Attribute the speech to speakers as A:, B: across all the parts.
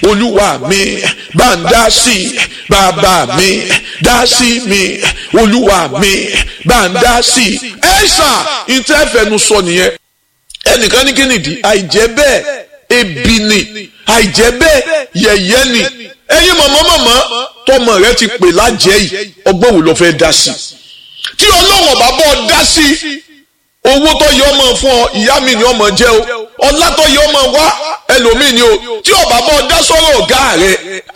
A: olúwa mi bá ń dá sí i bàbá mi dá sí mi olúwa mi bá ń dá sí i ẹ ṣá ìtẹ́fẹ̀nu sọ nìyẹn ẹnìkan ní kí nìdí àìjẹ́ bẹ́ẹ̀ ebi ni àìjẹ́ bẹ́ẹ̀ yẹ̀yẹ́ ni ẹ̀yin mọ̀mọ́ mọ̀mọ́ tọmọ rẹ ti pè lájẹ́ yìí ọgbọ́n wo ló fẹ́ dá sí tí ọlọ́wọ̀n bá bọ́ dá sí owó tó yẹ ọmọ fún ọ ìyá mi ni ọmọ jẹ o ọlá tó yẹ ọmọ wá ẹlòmíì ni o tí ọba bọ́ dá sọ́rọ̀ ọ̀gá rẹ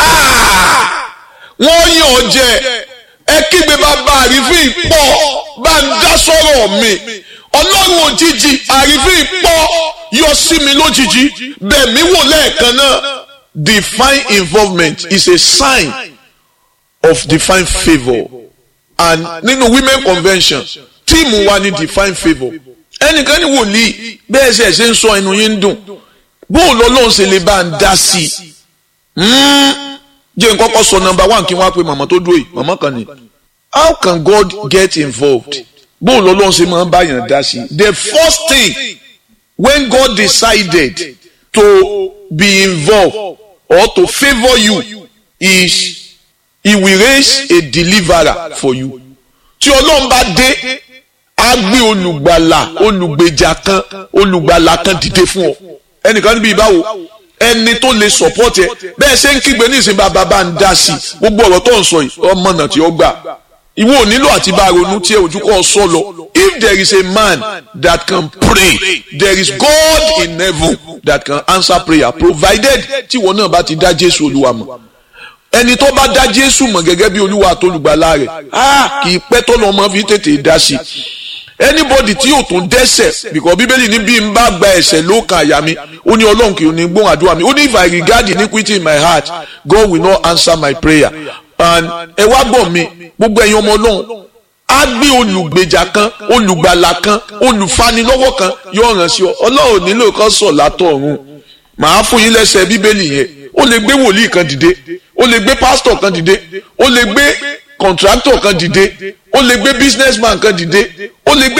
A: wọ́n yàn ọ jẹ ẹ kígbe bàbá àrífín pọ̀ bá ń dá sọ́rọ̀ mi ọlọ́run òjijì àrífín pọ̀ yọ sí mi lójijì bẹ́ẹ̀ mi wò lẹ́ẹ̀kan náà divine involvement is a sign of divine favour and nínú women convention tíìmù wa ni divine favour ẹnìkan ní wòlíì bẹ́ẹ̀ ṣe ṣe ń sọ ẹnu yín ń dùn bóun lọ́lọ́run ṣe lè bá ń dá sí i jẹ́ n kọ́kọ́ sọ number one kí wọ́n á pe màmá tó dúró yìí màmá kan ní how can God get involved bóun lọ́lọ́run ṣe máa ń báyàn dá sí i the first thing when God decided to be involved or to favour you is he will raise a deliverer for you tí ọlọ́run bá dé á gbé olùgbàlà olùgbèjà kan olùgbàlà kan dìde fún ọ ẹnìkan níbi ìbáwo ẹni tó lè support ẹ bẹ́ẹ̀ ṣe ń kígbe ní ìsìn bàbá bá ń dá sí i gbogbo ọ̀rọ̀ tó ń sọ yìí ọmọ náà tí ó gbà ìwọ ò nílò àti bá ronú tí ẹ ojú kọ́ sọ lọ if there is a man that can pray there is God in heaven that can answer prayer provided tí ìwọ náà bá ti dá Jésù Olúwa mọ̀ ẹni tó bá dá Jésù mọ̀ gẹ́gẹ́ bí Olúwa àtolùgbàlà rẹ̀ ah kì í pẹ́ tó lọ́mọ fi tètè dá sí i anybody tí yóò tún dẹ́ṣẹ̀ because bíbélì ní bí n bá gba ẹ̀ṣẹ̀ ló kan àyà mi ó ní ọlọ́run kì í ní gbóhùn àdúrà mi ó ní if I regard iniquity in my heart God will not answer my prayer and ẹ wá gbọ́ mi gbogbo ẹ̀yin ọmọ ọlọ́run á gbé olùgbèjà kan olùgbàlà kan olùfanilọ́wọ́ kan yóò ràn sí ọ ọlọ́run nílò kan sọ̀ látọ̀ ọ̀run màá fún yín lẹ́sẹ̀ bíbélì yẹn ó lè gbé wòlíì kan dìde ó lè gbé pásítọ̀ kan dìde ó lè gbé kọ̀ǹtrátọ̀ kan dìde ó lè gbé businessman kan dìde ó lè gbé